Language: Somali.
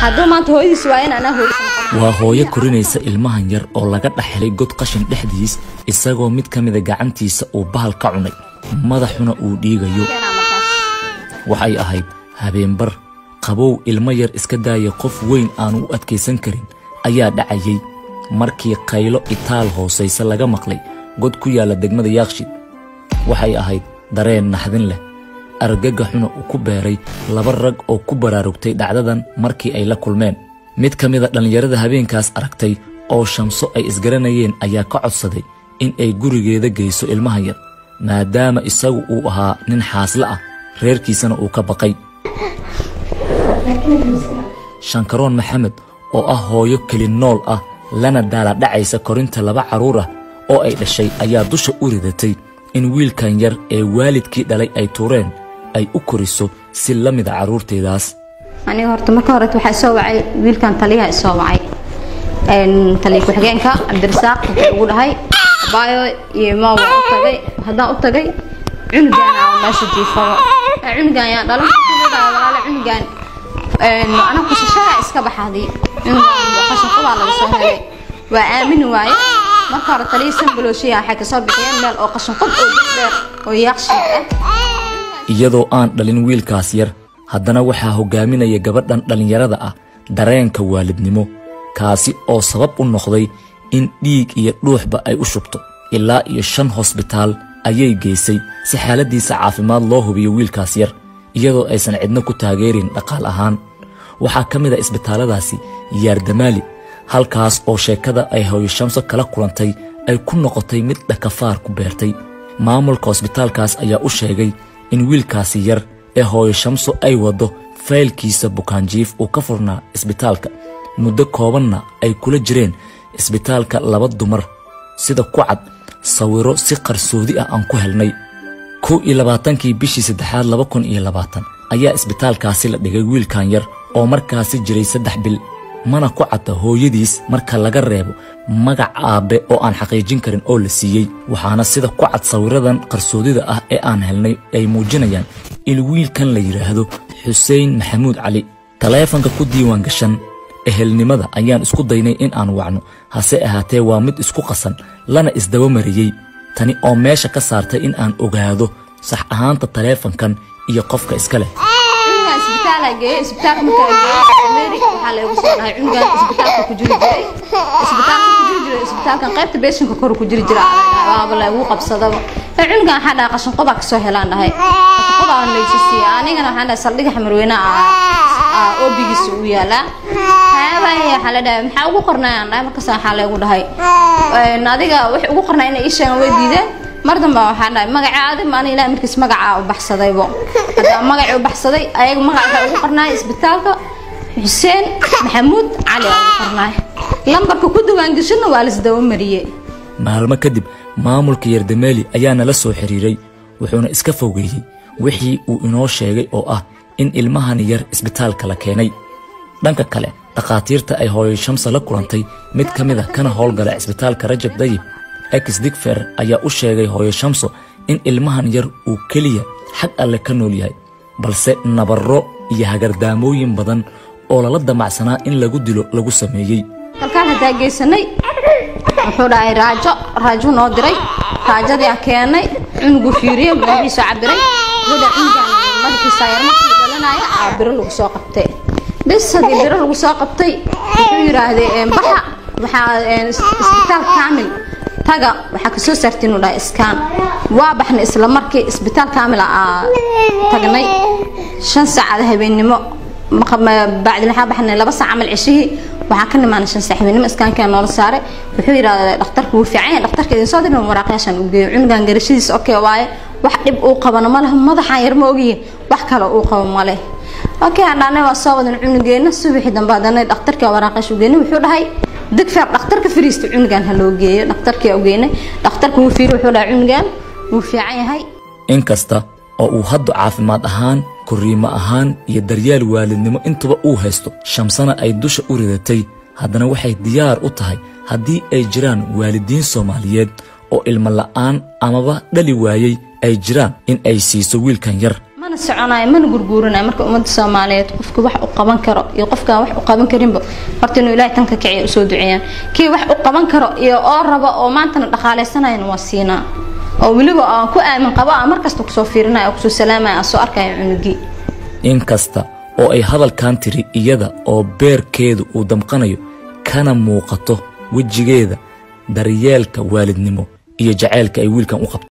hadduu maanta hooyadiis waa in anaa hooyadiis noqon waa hooyo korinaysa ilmahan yar oo laga dhaxelay god qashin dhexdiis isagoo mid ka mida gacantiisa uu bahal ka cunay madaxuna uu dhiigayo keenaa markaas waxay ahayd habeenbar qabow ilmo yar iska daaya qof weyn aan u adkaysan karin ayaa dhacayay markii qaylo itaal hoosaysa laga maqlay god ku yaalla degmada yaaqshid waxay ahayd dareen naxdin leh argagaxuna uu ku beeray laba rag oo ku baraarugtay dhacdadan markii ay la kulmeen mid ka mida dhallinyarada habeenkaas aragtay oo shamso ay isgaranayeen ayaa ka codsaday in ay gurigeeda geyso ilmaha yar maadaama isagu uu ahaa nin xaasle ah reerkiisana uu ka baqay shankaroon maxamed oo ah hooyo keli nool ah lana daaladhacaysa korinta laba carruur ah oo ay dhashay ayaa dusha u ridatay in wiilkan yar ee waalidkii dhalay ay tuureen ay u koriso si la mida carruurteedaas aniga horta marka hore waxaa soo wacay wiilkan taliyaha isoo wacay een taliya ku-xigeenka cabdirasaaq wuxuu ugu dhahay abaayo iyo maa waa u tagay haddaan u tagay cunugaan aan meesha jiifado "Ee, cunugaan yaa dhalan walaale cunugaan een ana kusashada iska baxaadi cunugaan qashin qubaa laga soo helay waa aamini waaye marka hore taliya sanbalooshiya waxay kasoo bixiyeen meel oo qashin qub oo dheer oo yaaqshiid ah iyadoo aan dhalin wiilkaas yar haddana waxaa hogaaminaya gabadhan dhallinyarada ah dareenka waalidnimo kaasi oo sabab u noqday in dhiig iyo dhuuxba ay u shubto ilaa iyo shan hosbitaal ayay geysay si xaaladiisa caafimaad loo hubiyo wiilkaas yar iyadoo aysan cidno ku taageerin dhaqaal ahaan waxaa ka mid a isbitaalladaasi yaardamaali halkaas oo sheekada ay hooyo shamso kala kulantay ay ku noqotay mid dhakafaar ku beertay maamulka hosbitaalkaas ayaa u sheegay in wiilkaasi yar ee hooyo shamso ay waddo faylkiisa bukaanjiif uu ka furnaa isbitaalka muddo koobanna ay kula jireen isbitaalka laba dumar sida ku cad sawiro si qarsoodi ah aan ku helnay kow iyo labaatankii bishii saddexaad laba kun iyo labaatan ayaa isbitaalkaasi la dhigay wiilkan yar oo markaasi jiray saddex bil mana ku cadda hooyadiis marka laga reebo magac aabbe oo aan xaqiijin karin oo la siiyey waxaana sida ku cad sawiradan qarsoodida ah ee aan helnay ay muujinayaan in wiilkan la yidhaahdo xuseen maxamuud cali taleefanka ku diiwaan gashan ehelnimada ayaan isku daynay in aan wacno hase ahaatee waa mid isku qasan lana isdaba mariyey tani oo meesha ka saartay in aan ogaado sax ahaanta taleefankan iyo qofka iska leh cunugan isbitaal aan geeyey isbitaalka markaa geeyey mary waxaa lagu soo dhahay cunugan isbitaalka ku jiri jiray isbitaalka ku jiri jiray isbitaalkan qaybta beeshinka kor ku jiri jira waaba lagu qabsadaba ee cunugan waxaa dhahay qashin qobaa kasoo helaan dhahay qashin qobaa laysa siiya anigana waxaan dhahay saldhiga xamarweyne ah oobigiisa u yaalaa haabay waxaa la dhahay maxaa ugu qornay aan dhahay markaas waxaa lagu dhahay een, adiga wixii ugu qornay inay ii sheegaan way diideen mar dambe waxaa dhahay magacaadi ma ani ilaah markiis magacaa u baxsadaybo hadda magacii u baxsaday ayaga magaca waxaa ugu qornaay isbitaalka xuseen maxamuud cali aa ugu qornaay lambarka ku diiwaangashadna waa lasdaba mariyey maalmo kadib maamulka yardameeli ayaa nala soo xiriiray wuxuuna iska fogeeyey wixii uu inoo sheegay oo ah in ilmahan yar isbitaalka la keenay dhanka kale dhakhaatiirta ay hooyo shamsa la kulantay mid ka mid a kana howlgala cisbitaalka rajab dayib ex digfer ayaa u sheegay hooyo shamso in ilmahan yar uu keliya xag alle ka nool yahay balse nabarro iyo hagardaamooyin badan oo lala damacsanaa in lagu dilo lagu sameeyey kalkaan haddaa geysanay wuxuu dhahay raajo raajo noo diray raajadii aan keenay cunugu fiiriyey madaxiisa cabiray wada cunugan madaxiisa yar markii dhalanaya aa biro lagu soo qabtay bis haddii biro lagu soo qabtay wuxuu yidhaahday "Een, baxa waxaa een, is- isbitaal kaamil taga waxaa kasoo saartiin uu dhahay iskaan waa baxnay isla markii isbitaal kaamil aa tagnay shan saacada habeennimo bacdi waxaa baxnay laba saac camal ceshihii waxaa ka nimaanay shan saac habeennimo iskaankaa noola saaray wuxuu yidhahdaa dhakhtarku wuu fiican yahay dhakhtarka idin soo dirin waraaqyaashaan u geeyo cunugan garashadiisa okay waaye wax dhib uu qabana ma leha madaxaan yar ma ogiye wax kale uu qabo ma leh okay hadhaanay waa soo wadan cunugeena subaxii dambe hadanay dhakhtarka waraaqyaasha u geynay wuxuu dhahay digfeer dhakhtarka firiista cunugan ha loo geeyo dhakhtarkii u geynay dhakhtarka wuu fiiri wuxuu dhahay cunugan wuu fiican yahay inkasta oo uu haddu caafimaad ahaan korriimo ahaan iyo daryeel waalidnimo intuba uu haysto shamsana ay dusha u ridatay haddana waxay diyaar u tahay haddii ay jiraan waalidiin soomaaliyeed oo ilmo la'aan amaba dhali waayey ay jiraan in ay siiso wiilkan yar mana mana soconayo mana gurguuranayo marka ummadda soomaaliyeed qofka wax u qaban karo iyo qofkaan wax u qaban karinba horta inuu ilaahay tanka kiciya usoo duceeyaan kii wax u qaban karo iyo oo raba oo maantana dhaqaaleysanayana waa siinaa oo weliba aan ku aamin qabo aan markasta kusoo fiirinaya oo kusoo salaamaya aan soo arkaya cunugii inkasta oo ay hadalkan tiri iyada oo beerkeedu uu damqanayo kana muuqato wejigeeda daryeelka waalidnimo iyo jacaylka ay wiilkan u qabto